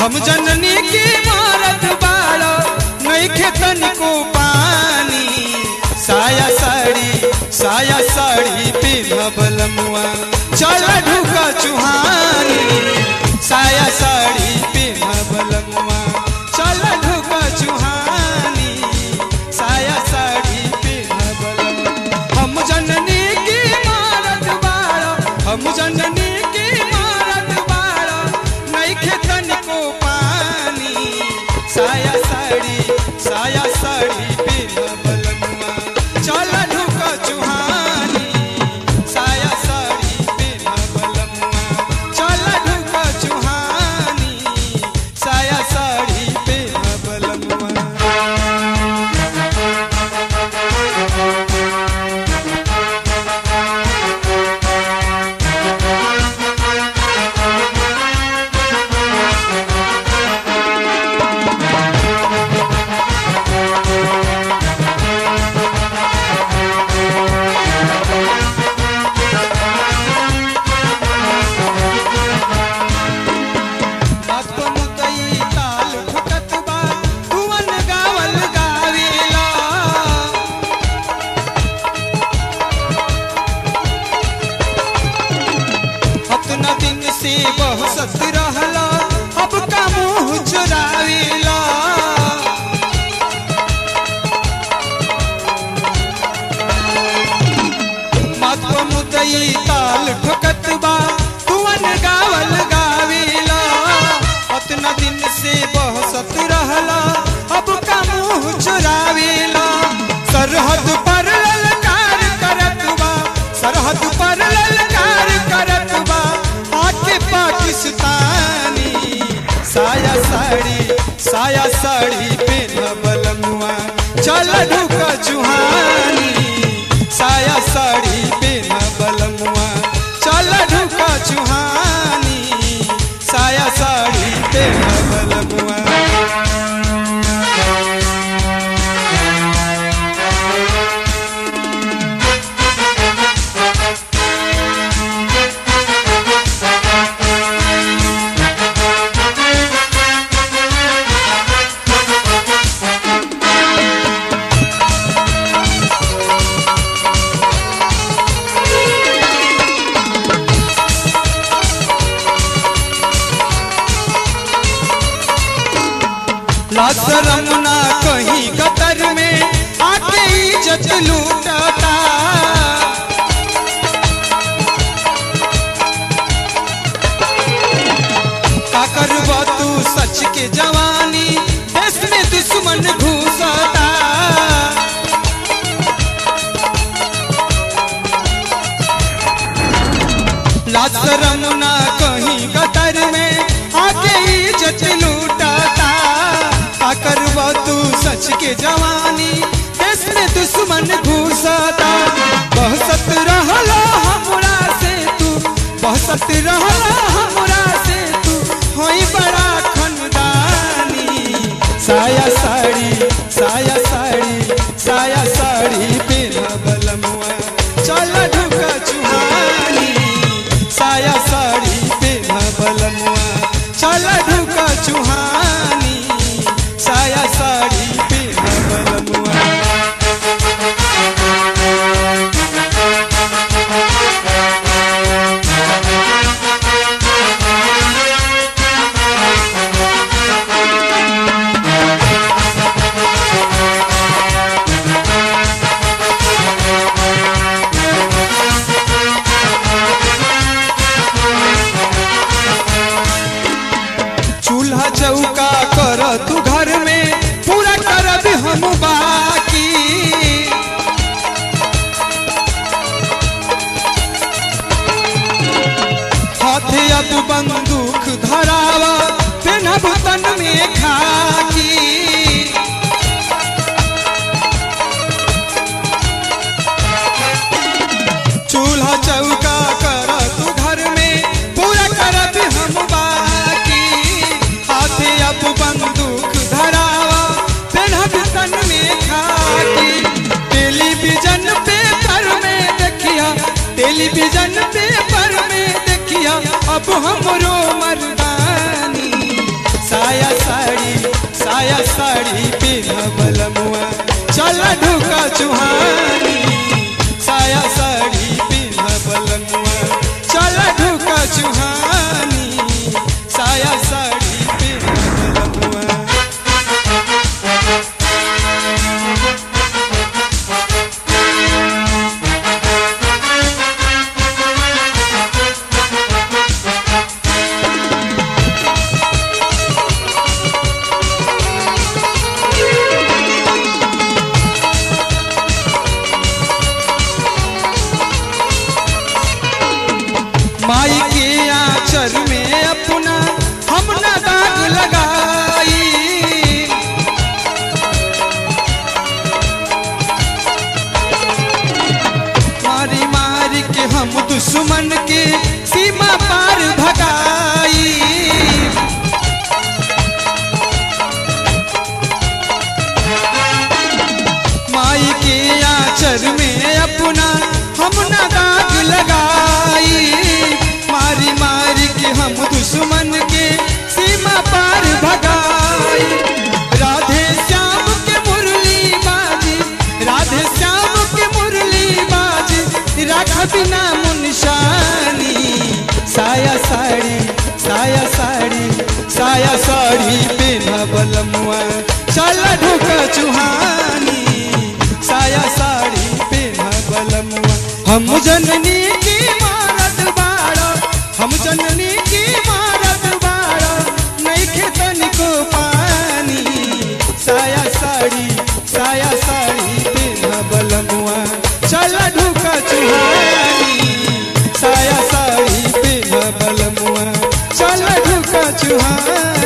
हम जननी की मारत बाड़ो नहीं खेतन को पानी साया साड़ी साया साड़ी पिन्हबल मुआ चल ढुका चुहानी साया साड़ी पिन्हबल मुआ चल ढुका चुहानी साया साड़ी पिन्हबल मुआ। हम जननी की मारत बाड़ो हम जननी की मारत बाड़ो नहीं खेतन को पानी साया साड़ी साया साड़ी पिन्हबल मुआ चल ढुका चुहानी साया साड़ी पिन्हबल मुआ चल ढुका चुहानी साया साड़ी पिन्हबल मुआ बात मुतई ताल ठुकत बा तुवन गावल गावेला अपना दिन से बहसत रहला अब का मुंह चुरावेला मात मुदई ताल ठुकत बा तुवन गावल गावेला अतना दिन से बहसत रहला अब का मुंह चुरावेला सरहद पर ललकार करत बा सरहद पर ललकार करत बा आके पाकिस्तानी साया साड़ी साया साड़ी पेनबल मुआ चल ढुका चुहानी साया साड़ी पेनबल मुआ चल ढुका चुहानी साया साड़ी पेनबल मुआ लाशरम ना कहीं कतर में आके इज्जत लूटता का करबा तू सच के जवानी देश में दुश्मन घुसता लाशरम ना कहीं कतर में आके इज्जत लूटता का करबा तू सच के जवानी देश में दुश्मन घुसता बहसत रहला हमरा से तू बहसत रहला हमरा से तू होई बड़ा खनदानी साया साड़ी साया साड़ी साया साड़ी पेनबल मुआ चल ढुका चुहानी साया साड़ी पेनबल मुआ चल ढुका चुहानी साया साड़ी पेनबल मुआ चूल्हा चौका कर तू घर में पूरा करब हम बाकी हाथे अब बंदूक धरावा पेनब तन में खाकी चूल्हा चौका कर तू घर में पूरा करब हम बाकी हाथे अब बंदूक धरावा पेनहब तन में खाकी टेलीविजन पेपर में देखिया टेलीविजन पेपर में देखिया अब हमरो मर्दानी साड़ी पिन्ह बलमुआ चल ढुका चुहानी साया साड़ी पिन्ह बलमुआ चल ढुका चुहानी साया साड़ी पिन्ह बलमुआ माई के आंचल में अपना हम न दाग लगाई मारी मारी के हम दुश्मन के सीमा पार भगाई माई के आंचल में अपना हम न दाग लगाई मारी मारी के हम दुश्मन के सीमा पार भगाई राधे श्याम के मुरली बाजी राधे श्याम के मुरली बाजी राख बिना मुनशानी साया साड़ी साया साड़ी साया साड़ी बिना बलमुआ चल ढुक चुहानी साया साड़ी बिना बलमुआ हम जननी की मारत बाड़ा हम जननी की मारत बाड़ा नहीं खेतन को पानी साया साड़ी साया साड़ी बिना बलमुआ चल ढुका चुहानी साया साड़ी बिना बलमुआ चल ढुका चुहानी